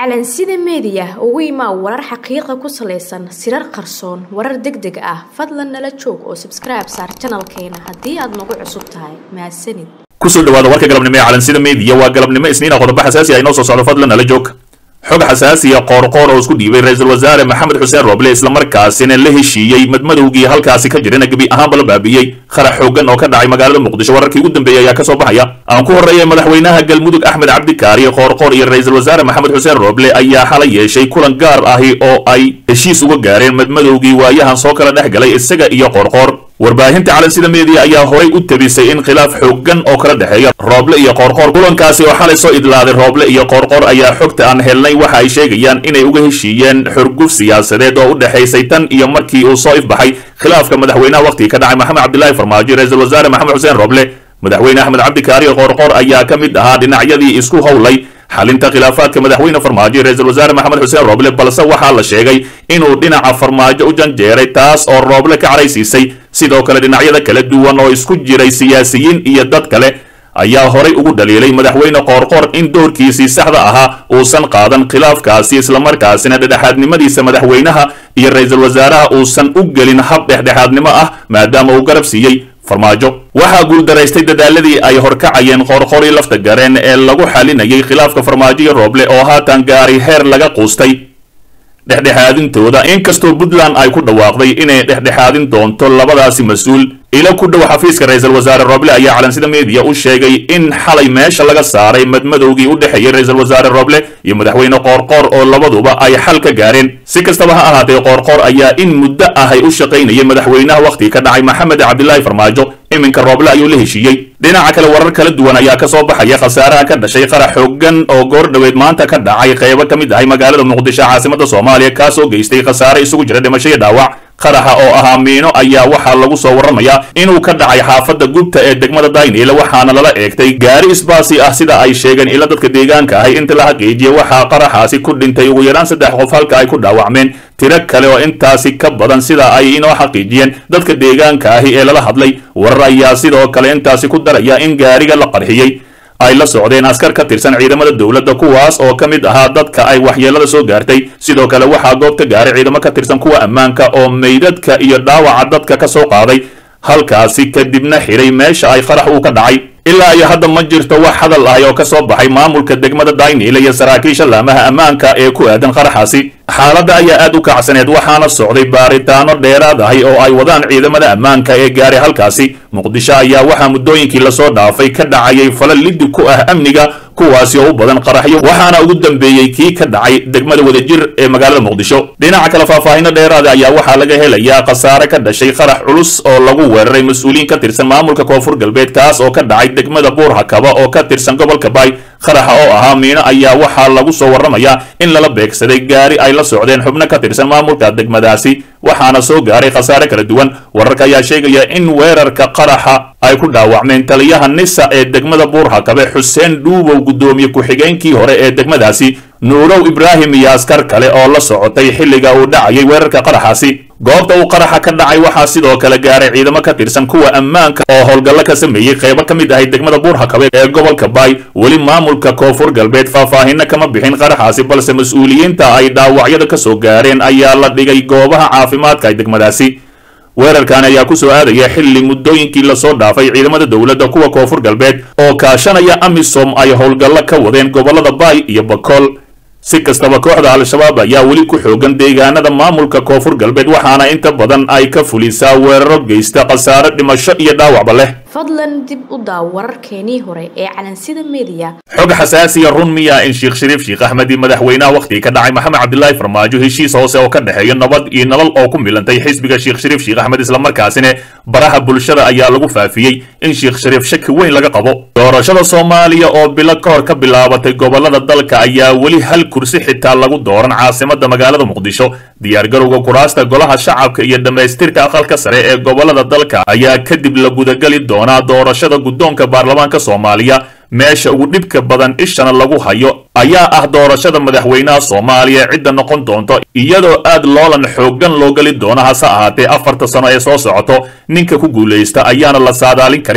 calansida meediya ugu imaa warar xaqiiqa ku salaysan sirar qarsoon warar deg deg ah fadlan nala joog oo sabskribe saar janalkeena haddii aad nagu cusub tahay mahadsanid kusoo dhawaada warka galabnimo ee calansida meediya waa galabnimo isniina qodobo xasaasi ah inoo soo socdo fadlan nala joog xog xasaasiya qoorqoor oo isku dhiibay ra-iisul wasaare maxamed xuseen roble islamarkaasina la heshiiyey madmadowgii halkaasi ka jirana gebi ahaanba la baabiyey qarax xoogan oo ka dhacay magaalada muqdisho wararkii ugu dambeeyey ayaa kasoo baxaya aan ku horreeyay madaxweynaha galmudug axmed cabdikaari qoorqoor iyo ra-iisul wasaare maxamed xuseen roble ayaa xalay yeeshay kulan gaar ahi oo ay heshiis uga gaareen madmadowgii waayahan soo kala dhex galay isaga iyo qoorqoor warbaahinta calansida meediya ayaa horay u tabisay in khilaaf xoogan oo kala dhexeeya rooble iyo qoorqoor kulankaasi oo xalay soo idlaaday rooble iyo qoorqoor ayaa xogta aan helnay waxa ay sheegayaan inay uga heshiiyeen xurguf siyaasadeed oo u dhexaysay tan iyo markii uu soo ifbaxay khilaafka madaxweynaha wakhtiga ka dhacay maxamed cabdilaahi farmaajo ra-iisul wasaare maxamed xuseen rooble madaxweyne axmed cabdikaari qoorqoor ayaa ka mid ahaa dhinacyadii isku howlay xalinta khilaafaadka madaxweyne farmaajo ra-isul wasaare maxamed xuseen rooble balse waxaa la sheegay inuu dhinaca farmaajo u janjeeray taas oo rooble ka caraysiisay sidoo kale dhinacyada kala duwan oo isku jiray siyaasiyiin iyo dad kale ayaa horay ugu dhaliilay madaxweyne qoorqoor in doorkiisii saxda ahaa uusan qaadan khilaafkaasi islamarkaasina dhexdhexaadnimadiisa madaxweynaha iyo ra-iisul wasaaraha uusan u gelin hab dhexdhexaadnimo ah maadaama uu garab siiyey farmaajo waxaa guuldaraystay dadaaladii ay horkacayeen qoorqorii lafta gareen ee lagu xalinayay khilaafka farmaajo iyo rooble oo haatan gaaray heer laga quustay dhexdhexaadintooda inkastoo puntland ay ku dhawaaqday inay dhexdhexaadin doonto labadaasi mas-uul ilo ku dhow xafiiska ra-iisul wasaare rooble ayaa calansida meediya u sheegay in xalay meesha laga saaray madmadowgii u dhexeeyey ra-iisul wasaare rooble iyo madaxweyne qoorqoor oo labaduba ay xal ka gaareen si kastaba ha ahaatee qoorqoor ayaa in muddo ahay u shaqaynayay madaxweynaha wakhtiga ka dhacay maxamed cabdilaahi farmaajo iminka rooble ayuu la heshiiyey dhinaca kale warar kala duwan ayaa kasoo baxaya khasaaraha ka dhashay qarax xoogan oo goor dhoweed maanta ka dhacay qeybo ka mid ahay magaalada muqdisho caasimada soomaaliya kaasoo geystay khasaare isugu jira dhimasho iyo dhaawac qaraxa oo ahaa miino ayaa waxaa lagu soo warramayaa inuu ka dhacay xaafadda gubta ee degmada dayniile waxaana lala eegtay gaari isbaasi ah sida ay sheegeen ila dadka deegaanka ahay inta la xaqiijiyey waxaa qaraxaasi ku dhintay ugu yaraan saddex qof halka ay ku dhaawacmeen tiro kale oo intaasi ka badan sida ay inoo xaqiijiyeen dadka deegaanka ahi ee lala hadlay warar ayaa sidoo kale intaasi ku daraya in gaariga la qarxiyey ay la socdeen askar ka tirsan ciidamada dowladda kuwaas oo ka mid ahaa dadka ay waxyeelada soo gaartay sidoo kale waxaa goobta gaaray ciidamo ka tirsan kuwa ammaanka oo meydadka iyo dhaawaca dadka ka soo qaaday halkaasi kadibna xidhay meesha ay qarax uu ka dhacay ilaa iyo hadda ma jirto wax hadal ahi oo ka soo baxay maamulka degmada dayniile iyo saraakiisha laamaha ammaanka ee ku aadan qaraxaasi xaaladda ayaa aad u kacsaneed waxaana socday baaritaano dheeraad ahi oo ay wadaan ciidamada ammaanka ee gaaray halkaasi muqdisho ayaa waxaa muddooyinkii lasoo dhaafay ka dhacayay fala liddi ku ah amniga kuwaasi oo u badan qaraxyo waxaana ugu dambeeyey kii ka dhacay degmada wadajir ee magaalada muqdisho dhinaca kale faahfaahino dheeraada ayaa waxaa laga helayaa khasaare ka dhashay qarax culus oo lagu weeraray mas-uuliyiin ka tirsan maamulka koonfur galbeed kaas oo ka dhacay degmada buur hakaba oo ka tirsan gobolka baay qaraxa oo ahaa miino ayaa waxaa lagu soo warramayaa in lala beegsaday gaari ay la socdeen xubno ka tirsan maamulka degmadaasi waxaana soo gaaray khasaare kala duwan wararka ayaa sheegaya in weerarka qaraxa ay ku dhaawacmeen taliyaha nisa ee degmada buurhakabe xuseen dhuubow guddoomiye ku-xigeenkii hore ee degmadaasi nuurow ibraahim iyo askar kale oo la socotay xilliga uu dhacayay weerarka qaraxaasi goobta uu qaraxa ka dhacay waxaa sidoo kale gaaray ciidamo ka tirsan kuwa ammaanka oo howlgallo ka sameeyey qaybo ka mid ahay degmada buurhakabe ee gobolka baay weli maamulka koonfur galbeed faahfaahino kama bixin qaraxaasi balse mas-uuliyiinta ay dhaawacyada ka soo gaareen ayaa la dhigay goobaha caafimaadka ee degmadaasi weerarkan ayaa ku soo aadaya xilli muddooyinkii lasoo dhaafay ciidamada dowladda kuwa koonfur galbeed oo kaashanaya amisom ay howlgallo ka wadeen gobollada baay iyo bakool si kastaba kooxda al-shabaab ayaa weli ku xoogan deegaanada maamulka koonfur galbeed waxaana inta badan ay ka fulisaa weeraro geysta khasaare dhimasho iyo dhaawacba leh fadlan dib u daaw wararkeenii hore ee calansida meediya xog xasaasiya run miya in sheekh shariif sheekh axmedi madaxweynaha wakhtiga ka dhacay maxamed cabdilaahi farmaajo heshiis hoose oo ka dhexeeya nabad iyo nolol oo ku milantay xisbiga sheekh shariif sheekh axmed islamarkaasina baraha bulshada ayaa lagu faafiyey in sheekh shariif shaki weyn laga qabo doorashada soomaaliya oo bilo ka hor ka bilaabatay gobolada dalka ayaa weli hal kursi xitaa lagu dooran caasimada magaalada muqdisho diyaargarowga kuraasta golaha shacabka iyo dhammaystirka aqalka sare ee gobolada dalka ayaa kadib la gudagali doonaa doorashada guddoonka baarlamaanka soomaaliya meesha ugu dhibka badan ishana lagu hayo ayaa ah doorashada madaxweynaha soomaaliya cidda noqon doonto iyadoo aad loolan xooggan loo geli doono hase ahaatee afarta sano ee soo socoto ninka ku guulaysta ayaana la saadaalin karin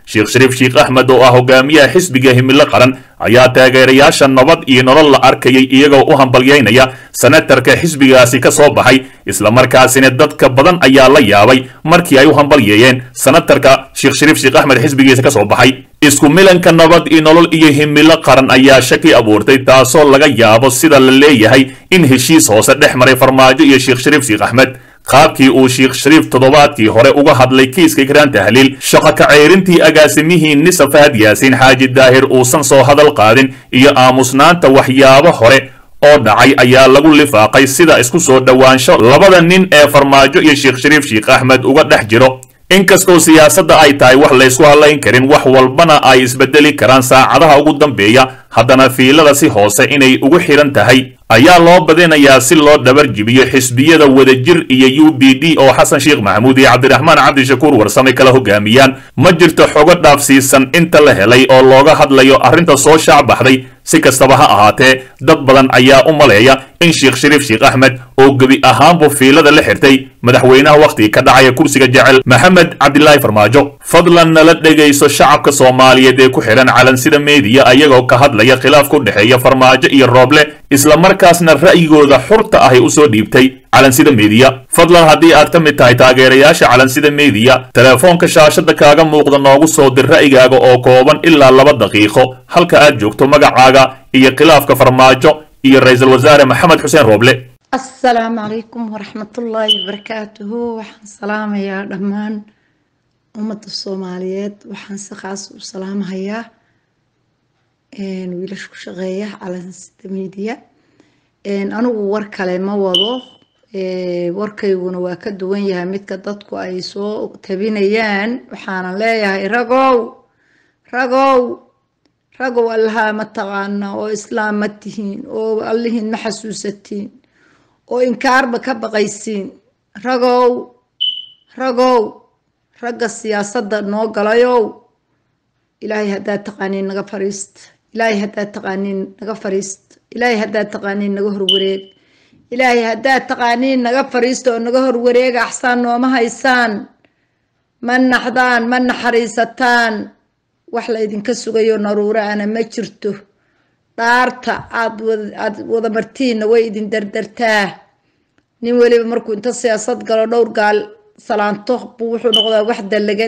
sheekh shariif sheekh axmed oo ah hogaamiyaha xisbiga himilo qaran ayaa taageerayaasha nabad iyo nolol la arkayay iyagoo u hambalyaynaya senatarka xisbigaasi ka soo baxay islamarkaasina dadka badan ayaa la yaabay markii ay u hambalyeeyeen senatarka sheekh shariif sheekh axmed xisbigiisa ka soo baxay isku milanka nabad iyo nolol iyo himilo qaran ayaa shaki abuurtay taasoo laga yaabo sida la leeyahay in heshiis hoose dhex maray farmaajo iyo sheekh shariif sheekh axmed qaabkii uu sheekh shariif toddobaadkii hore uga hadlay kiiska ikraan tahliil shaqo ka ceyrintii agaasimihii nisa fahad yaasiin xaaji daahir uusan soo hadal qaadin iyo aamusnaanta waxyaabo hore oo dhacay ayaa lagu lifaaqay sida isku soo dhowaansho labada nin ee farmaajo iyo sheekh shariif sheekh axmed uga dhex jiro inkastoo siyaasadda ay tahay wax laysku hadlayn karin wax walbana ay isbedeli karaan saacadaha ugu dambeeya haddana fiilada si hoose inay ugu xidhan tahay ayaa loo badinayaa si loo dhabar jibiyo xisbiyada wadajir iyo u b d oo xasan sheekh maxamuud iyo cabdiraxmaan cabdishakuur warsame kala hogaamiyaan ma jirto xogo dhaafsiisan inta la helay oo looga hadlayo arrinta soo shaac baxday si kastaba ha ahaatee dad badan ayaa u maleeya in sheekh shariif sheekh axmed oo gebi ahaanbu fiilada la xirtay madaxweynaha wakhtiga ka dhacaya kursiga jecel maxamed cabdilaahi farmaajo fadlan nala dhegayso shacabka soomaaliyeed ee ku xidhan calansida meediya ayagoo ka hadlaya khilaaf ku dhexeeya farmaajo iyo rooble islamarkaasna ra'yigooda xurta ahy u soo dhiibtay calansida meediya fadlan haddii aad ka mid tahay taageerayaasha calansida meediya telefoonka shaashada kaaga muuqda noogu soo dir ra'yigaaga oo kooban ilaa laba daqiiqo halka aad joogto magacaaga iyo khilaafka farmaajo iyo ra-iisul wasaare maxamed xuseen rooble asalaamu calaykum waraxmatullaahi wabarakaatuhu waxaan salaamayaa dhammaan ummadda soomaaliyeed waxaan si khaas u salaamahayaa wiilasha ku shaqeeya calansida meediya anigu war kale ma wado warkayguna waa ka duwan yahay midka dadku ay soo tabinayaan waxaanan leeyahay ragow ragow ragow allahaa ma taqaana oo islaam ma tihiin oo allihiin ma xasuusatiin oo inkaarba ka baqaysiin ragow ragow ragga siyaasadda noo galayow ilaahay haddaad taqaaniin naga fariista ilaahay haddaad taqaaniin naga fariista ilaahay haddaad taqaaniin naga horwareeg ilaahay haddaad taqaaniin naga fariista oo naga horwareega axsaan nooma haysaan ma naxdaan ma naxariisataan wax la ydinka sugayo naruuro ana ma jirto dhaarta aad aad wada martiinna way idin dardartaa nin weliba markuu inta siyaasad galo dhowr gaal salaanto buu wuxuu noqdaa wax dallagan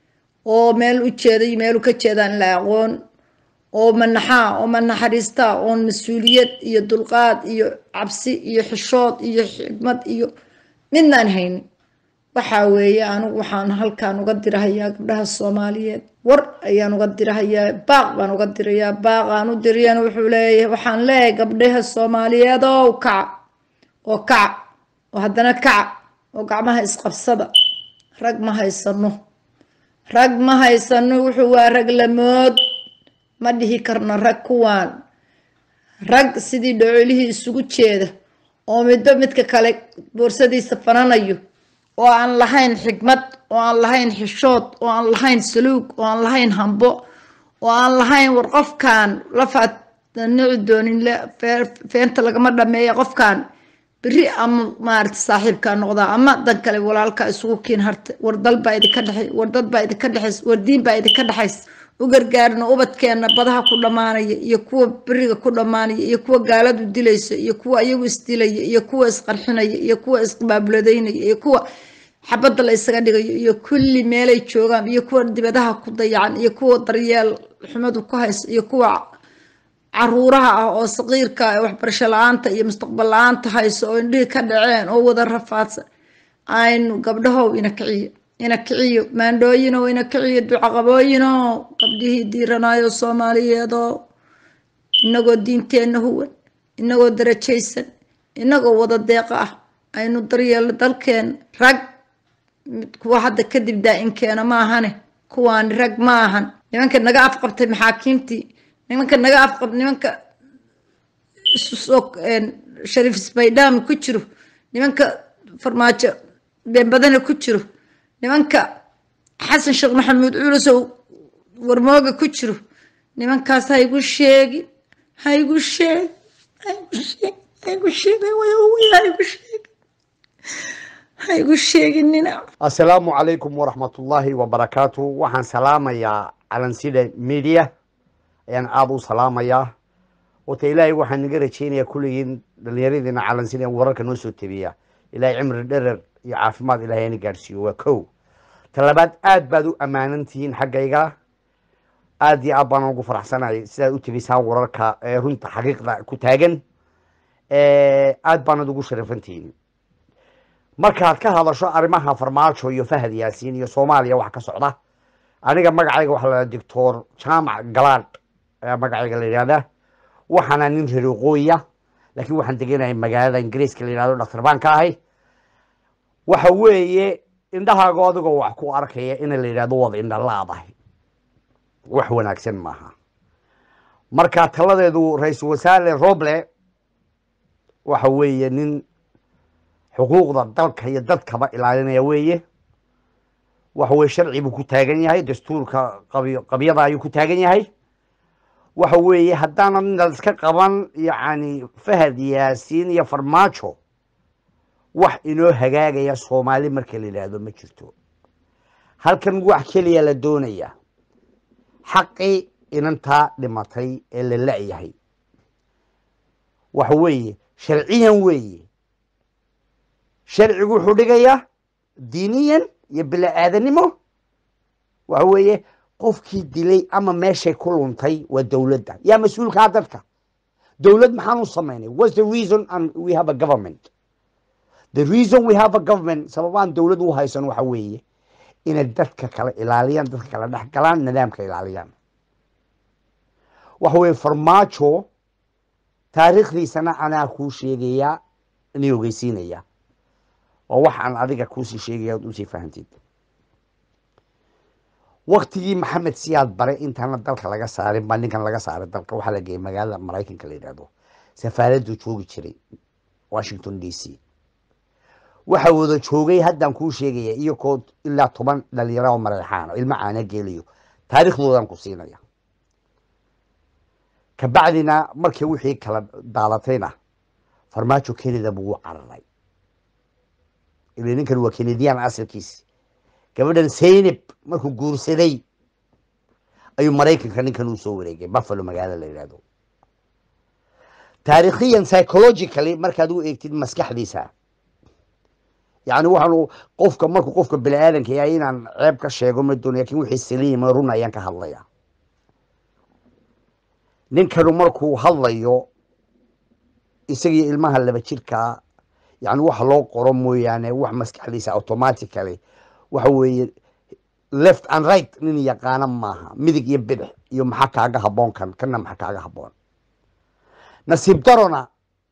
oo meel u jeeda iyo meelu ka jeedaan la aqoon oo manaxaa oo manaxariistaa oon mas-uuliyad iyo dulqaad iyo cabsi iyo xishood iyo xigmad iyo midnaan haynin waxaa weeye anigu waxaan halkaan uga dirahayaa gabdhaha soomaaliyeed war ayaan uga dirahayaa baaq baan uga dirayaa baaqaan u diriyana wuxuu leeyahay waxaan leeyahay gabdhaha soomaaliyeed oo kaca oo kaca oo haddana kaca oo gacmaha isqabsada rag ma haysano rag ma haysano wuxuu waa rag lamood ma dhihi karno rag kuwaan rag sidii dhocolihii isugu jeeda oo midba midka kale boorsadiisa fananayo oo aan lahayn xigmad oo aan lahayn xishood oo aan lahayn saluug oo aan lahayn hambo oo aan lahayn war qofkan lafaad nici doonin feenta lagama dhameeya qofkan beri ama maarata saaxiibkaa noqdaa ama dan kale walaalka isugu kiin harta war dal baa idinka dhexay war dad baa idinka dhexays war diin baa idinka dhexays u gargaarno ubadkeenna badaha ku dhammaanaya iyo kuwa beriga ku dhammaanaya iyo kuwa gaaladu dilaysa iyo kuwa iyagu isdilaya iyo kuwa isqarxinaya iyo kuwa isqabaabuladeynaya iyo kuwa xabadda la isaga dhigayo iyo kulli meelay joogaan iyo kuwa dibadaha ku dayacan iyo kuwa daryeel xumadu ku haysa iyo kuwa caruuraha ah oo saqiirka ee waxbarasho la-aanta iyo mustaqbal la-aanta hayso oo indhihii ka dhaceen oo wada rafaadsan aynu gabdhahow ina kiciyo ina kiciyo maandhooyinow ina kiciyo ducaqabooyinow gabdhihii diiranaayo soomaaliyeedoo inagoo diinteenna huwan inagoo darajaysan inagoo wada deeqa ah aynu daryeelno dalkeena rag kuwa hadda kadib daa-inkeena ma ahane kuwaani rag ma ahan nimanka naga afqabtay maxaakiimtii nimanka naga afqab nimanka isusoo shariif isbaydham ku jiro nimanka farmaajo beenbadana ku jiro nimanka xasan sheekh maxamuud culusow warmooga ku jiro nimankaas ha igu sheegin ha igu sheeg ha igu sheeg ha igu sheeg ha igu sheeg ha ha igu sheeginina assalaamu calaykum waraxmatullaahi wabarakaatu waxaan salaamayaa calansida media ayaan aada u salaamayaa wata ilaahay waxaan naga rajeynayaa kulligiin dhalinyaradiina calansida in wararka noo soo tebiya ilaahay cimri dherer iyo caafimaad ilahay ana gaadhsiiyo waa kow talabaad aad baad u ammaanan tihiin xaggayga aad iyo aad baan ugu faraxsanahay sidaad u tegisaan wararka ee runta xaqiiqda ku taagan aad baanad ugu sharafan tihiin markaad ka hadasho arrimaha farmaajo iyo fahad yaasiin iyo soomaaliya wax ka socda aniga magacayga waxaa la doctor jaamac galaad ayaa magacayga la yidhahdaa waxaana nin reer waqooyiya laakiin waxaan degenahay magaalada ingiriiska la yidhahdo dhaktar baan ka ahay waxa weeye indhahaago adigoo wax ku arkaya in la yidhahdo wada indha laadahay wax wanaagsan maaha marka taladeedu ra-iisul wasaare roble waxa weeye nin xuquuqda dalka iyo dadkaba ilaalinaya weeye waxa weye sharci buu ku taagan yahay dastuurka qabi qabyada ayuu ku taagan yahay waxa weeye haddaana la iska qaban yacni fahad yaasiin iyo farmaajo wax inoo hagaagaya soomaali marka la yidhaahdo ma jirto halkan wax keliya la doonaya xaqii inantaa dhimatay ee la la-yahay waxa weeye sharciyan weeye sharcigu wuxuu dhigayaa diiniyan iyo bila-aadanimo waxa weeye qofkii dilay ama meeshay ku luntay waa dowladda yaa mas-uulkaa dadka dowlad maxaan u samaynay whats the reason and we have a government the reason we have a government sababaan dowlad u haysan waxa weeye inay dadka kala ilaaliyaan dadka kala dhex galaan nidaamka ilaaliyaan waxa weeye farmaajo taariikhdiisana anaa kuu sheegayaa inay ogeysiinaya oo waxaan adiga kuusii sheegaya od usii fahantid waktigii maxamed siyaad bare intaana dalka laga saarin baa ninkan laga saaray dalka waxaa la geeyay magaalada maraykanka la yidhahdo safaaraddu joogi jiray washington d c waxa wada joogay haddaan kuu sheegaya iyakoo ilaa toban dhalinyaro oo mareexaana ilmo caana geelayo taariikhdoodan ku siinaya kabacdina markii wixii kala daadatayna farmaajo canada buu u cararay ila ninkan waa canadian asalkiisi gabadhan saynab markuu guursaday ayuu maraykanka ninkan uu soo wareegay buffalo magaalo la yidhahdo taariikhiyan psychologically markaad u eegtid maskaxdiisa yani waxaan qofka markuu qofka bini aadanka yahay inaan ceeb ka sheego ma doonay lakin wixii saliima run ayaan ka hadlaya ninkanu markuu hadlayo isagii ilmaha laba jirkaa yani waxa loo qoro mooyaane wax maskaxdiisa automatically waxa weeye left and right nin yaqaana maaha midig iyo bidix iyo maxaa kaaga haboon kan kana maxaa kaaga haboon nasiib darona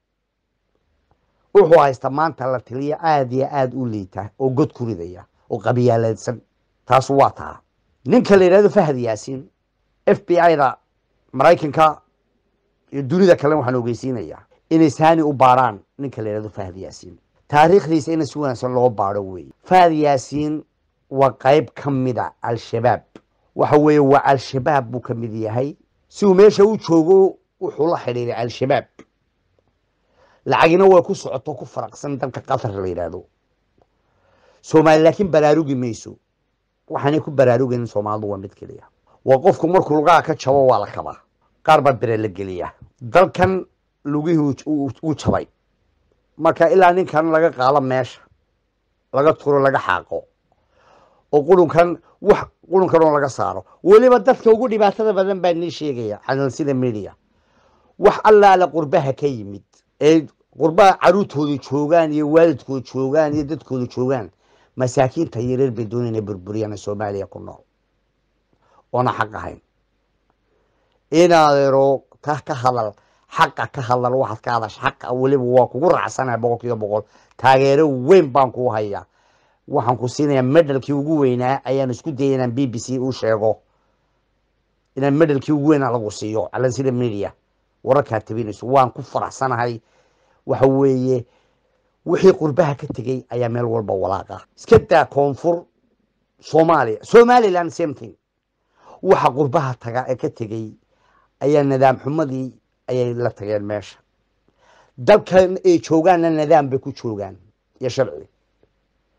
wuxuu haysta maanta la taliya aada iyo aada u liita oo god ku ridaya oo qabyaaleedsan taasu waa taa ninka la yidhahdo fahad yaasiin f b i da maraykanka iyo dunida kale waxaan ogeysiinayaa inay saani u baarhaan ninka la yidhahdo fahad yaasiin taariikhdiisa ina si wanaagsan loo baaro weeye fahad yaasiin waa qayb ka mida al-shabaab waxa weeye waa al-shabaab buu ka mid yahay si uu meesha u joogo wuxuu la xidhiiray al-shabaab lacagina way ku socoto ku faraqsan dalka qatar la yidhaahdo soomaali laakiin baraarugi mayso waxaanay ku baraarugaynin soomaalidu waa mid keliya waa qofku markuu lugaha ka jabo waa la kabaa qaar baa bere la geliyaa dalkan lugihii uu jabay marka ilaa ninkan laga qaado meesha laga turo laga xaaqo oo qurunkan wax qurunkan oo laga saaro weliba dadka ugu dhibaatada badan baa nii sheegaya calansida media wax allaala qurbaha ka yimid ee qurbaha caruurtooda joogaan iyo waalidkooda joogaan iyo dadkooda joogaan masaakiinta yareer bay doonay inay burburiyaan soomaaliya ku nool oona xaq ahayn inaadero ta ka hadal xaqa ka hadal waxaad ka hadasha xaqa weliba waa kugu raacsanaha boqol kiiba boqol taageero weyn baan kuu hayaa waxaan ku siinayaa medalkii ugu weynaa ayaan isku dayay inaan b b c u sheego inaan medalkii ugu weynaa lagu siiyo calansida media wararkaa tabinayso waan ku faraxsanahay waxa weeye wixii qurbaha ka tegey ayaa meel walba walaaqa iska daa koonfur soomaaliya somaliland same thing waxa qurbaha taga ee ka tegey ayaa nidaam xumadii ayay la tageen meesha dalkan ay joogaanna nidaam bay ku joogaan iyo sharci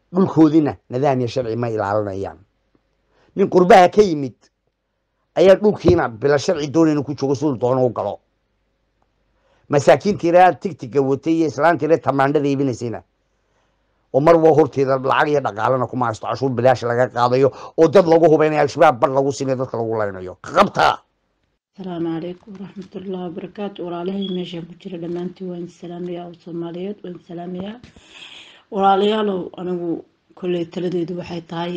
dhulkoodina nidaam iyo sharci ma ilaalinayaan nin qurbaha ka yimid ayaa dhulkiina bila sharci doonayna ku joogo siduu doono u galo masaakiintiina tigtiga watay iyo islaantiina tamaandhada iibinaysayna oo mar waa horteeda lacag iyo dhaqaalana kuma haysto cashuur bilaash laga qaadayo oo dad lagu hubaynayo al-shabaab bar lagu siinayo dadka lagu laynayo qabta asalaamu calaykum waraxmatullahi wabarakaatu walaalahay meeshaan ku jira dhammaantii waan salaamayaa oo soomaaliyeed waan salaamayaa walaalayaalow anigu kolley taladeedu waxay tahay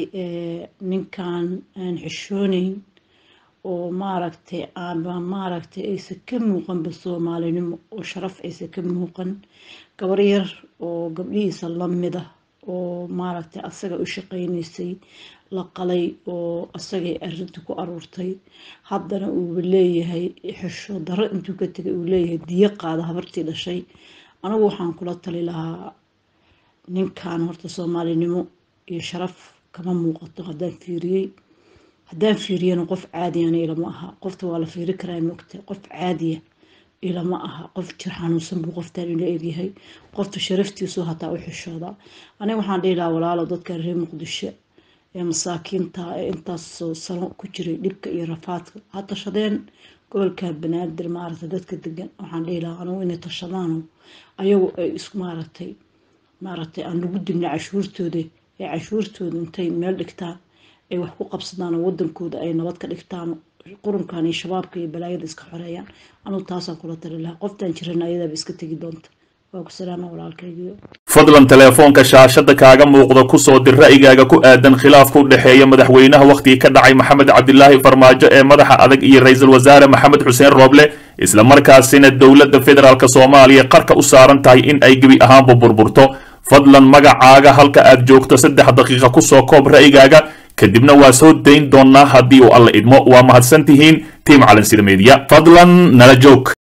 ninkan aan xishooneyn oo maaragtay aanba maaragtay aysan ka muuqanba soomaalinimo oo sharaf aysan ka muuqan gabar yar oo gabdhihiisa lamid ah oo maaragtay asaga u shaqaynaysay la qalay oo asagay arinta ku aruurtay haddana uuba leeyahay xisho darro intuu ka tegay uu leeyahay diyo qaada habartii dhashay anigu waxaan kula tali lahaa ninkan horta soomaalinimo iyo sharaf kama muuqato haddaan fiiriyey haddaan fiiriyana qof caadiyana ilama aha qofta waa la fiiri karaa moogta qof caadiya ilama aha qof jir xanuunsan buu qoftaan ila egyahay qofta sharaftiisu hataa u xishooda aniga waxaan dhihi lahaa walaalo dadkan reer muqdisho ee masaakiinta ee intaasoo sano ku jiray dhibka iyo rafaadka ha tashadeen gobolka banaadir maaragtay dadka degan waxaan dhihi lahaa anigu inay tashadaano ayagu ay isku maaragtay maaragtay aan lagu dibna cashuurtooda ee cashuurtooda intay meel dhigtaan ay wax ku qabsadaan oo wadankooda ay nabad ka dhigtaan qurunkan iyo shabaabka iyo balaayada iska xoreeyaan anugu taasaan kula tali lahaa qoftaan jirana ayadaaba iska tegi doonta waa ku salaama walaalkaygiyo fadlan teleefoonka shaashada kaaga muuqda ku soo dir ra'yigaaga ku aadan khilaafka u dhexeeya madaxweynaha wakhtigii ka dhacay maxamed cabdilaahi farmaajo ee madaxa adag iyo ra-iisul wasaare maxamed xuseen rooble isla markaasina dowladda federaalk soomaaliya qarka u saaran tahay in ay gebi ahaanba burburto fadlan magacaaga halka aad joogto saddex daqiiqa ku soo koob ra'yigaaga kadibna waa soo dayn doonnaa haddii uu alla idmo waa mahadsan tihiin tiim calansida meediya fadlan nala joog